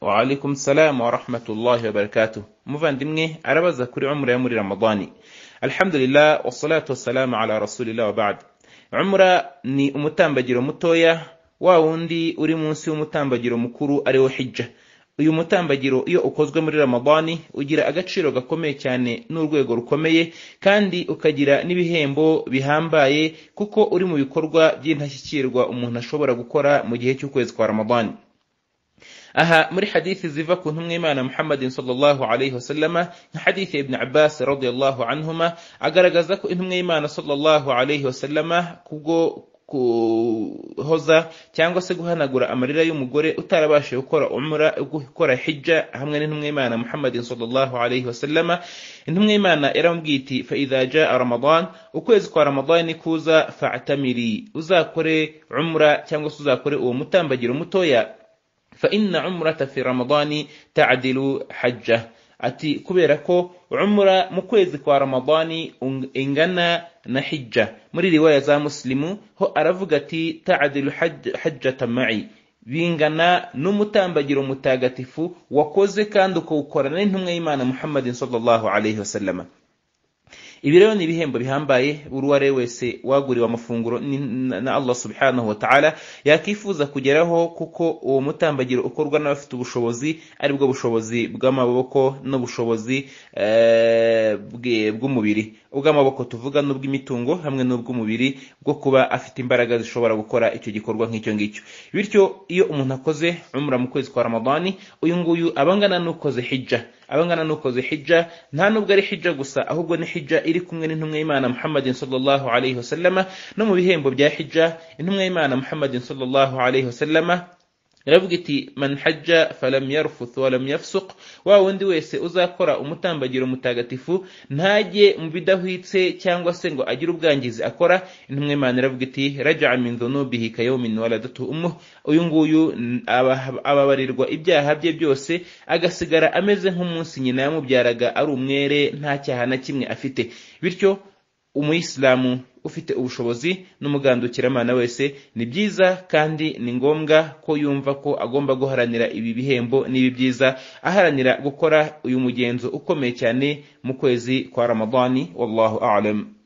waalaikum salamu warahmatullahi wabarakatuh muvandimwe arabaza kuri umura yo muri ramadani alhamdulillah wassalatu wassalamu ala rasulillah wabad umura ni umutambagiro mutoya wa wundi uri munsi y'umutambagiro mukuru ariwo hijja uyu mutambagiro iyo ukozwe muri ramadani ugira agaciro gakomeye cyane n'urwego rukomeye kandi ukagira n'ibihembo bihambaye kuko uri mu bikorwa by'indashyikirwa umuntu ashobora gukora mu gihe cy'ukwezi kwa ramadani aha muri hadithi ziva ku ntumwa imana muhammadin sallallahu alaihi wasallama nka hadithi ibn abbas radiyallahu anhuma agaragaza ko intumwa y'imana sallallahu alaihi wasallama kubwo guhoza cyangwa se guhanagura amarira y'umugore utarabashije gukora umura gukora hijja hamwe n'intumwa y'imana muhammadin sallallahu alaihi wasallama intumwa y'imana yaramubwiye iti fa idha jaa ramadan ukwezi kwa ramadani kuza fa'tamiri uzakore umura cyangwa se uzakore uwo mutambagiro mutoya فإن عمرة في رمضان تعدل حجة ati kubera ko umura mu kwezi kwa ramadani ingana na hijja muri riwaya za muslimu ho aravuga ati taadilu hajjata ma'i bingana n'umutambagiro mutagatifu wakoze kandi ukawukora n'intumwa y'imana muhammadin sallallahu alaihi wasallama ibi rero ni ibihembo bihambaye buri uwo ari we wese waguriwe amafunguro na allah subhanahu wa ta'ala yakifuza kugeraho kuko uwo mutambagiro ukorwa n'abafite ubushobozi aribwo bushobozi bw'amaboko n'ubushobozi bw'umubiri ubw'amaboko tuvuga n'ubw'imitungo hamwe n'ubw'umubiri bwo kuba afite imbaraga zishobora gukora icyo gikorwa nk'icyo ngicyo bityo iyo umuntu akoze umura mu kwezi kwa ramadani uyu nguyu aba angana n'ukoze hijja aba angana n'ukoze hijja nta nubwo ari hijja gusa ahubwo ni hijja iri kumwe n'intumwa y'imana muhammadin sallallahu alaihi wasallama no mu bihembo bya hijja intumwa y'imana muhammadin sallallahu alaihi wasallama iravuga iti man hajja falam yarfuth walam yafsuq wa wundi wese uzakora umutambagiro mutagatifu ntajye mu bidahwitse cyangwa se ngo agire ubwangizi akora intumwa imana iravuga iti raja'a min dhunubihi kayawmin waladatu ummuh uyu nguyu ababarirwa ibyaha bye byose agasigara ameze nk'umunsi nyina yamubyaraga ari umwere nta cyaha na kimwe afite bityo umuyisilamu ufite ubushobozi n'umugandukiramana wese ni byiza kandi ni ngombwa ko yumva ko agomba guharanira ibi bihembo n'ibi byiza aharanira gukora uyu mugenzo ukomeye cyane mu kwezi kwa ramadani wallahu a'lam